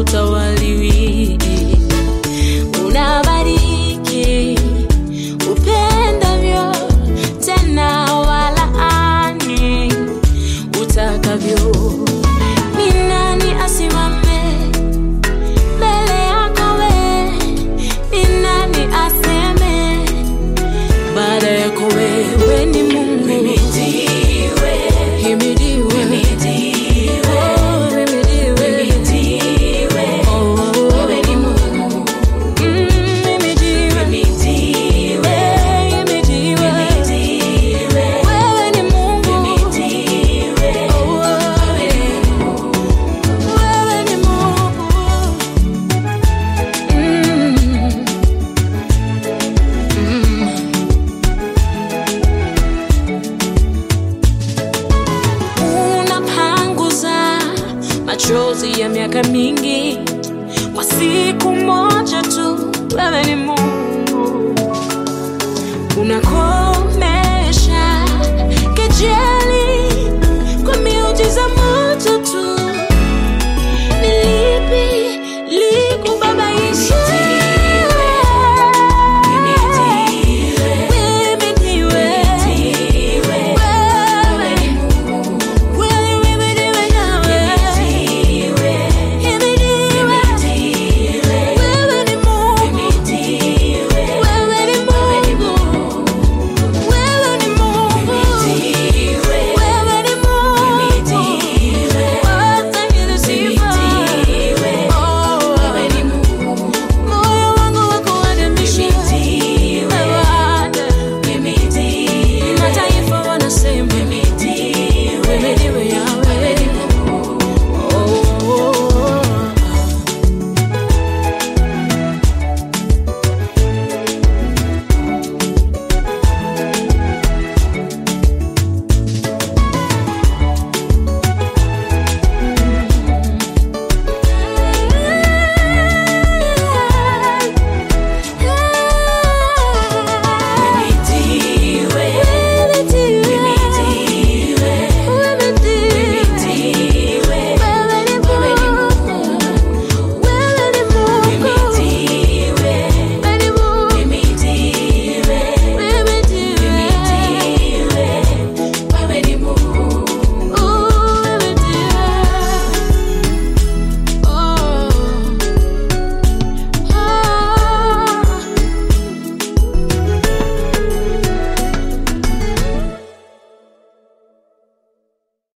utawaliwi. Unabariki upendavyo, tena walaani utakavyo. Ni nani asimame mbele yako we? Ni nani aseme baada yako wewe? Ni Mungu. Himidiwe. Oh, himidiwe. Oh, mm, himidiwe. Eh, himidiwe. Wewe ni Mungu. Oh, wewe ni Mungu. Mm. Mm. unapanguza machozi ya miaka mingi kwa siku moja tu. Wewe ni Mungu, unakomesha kejeli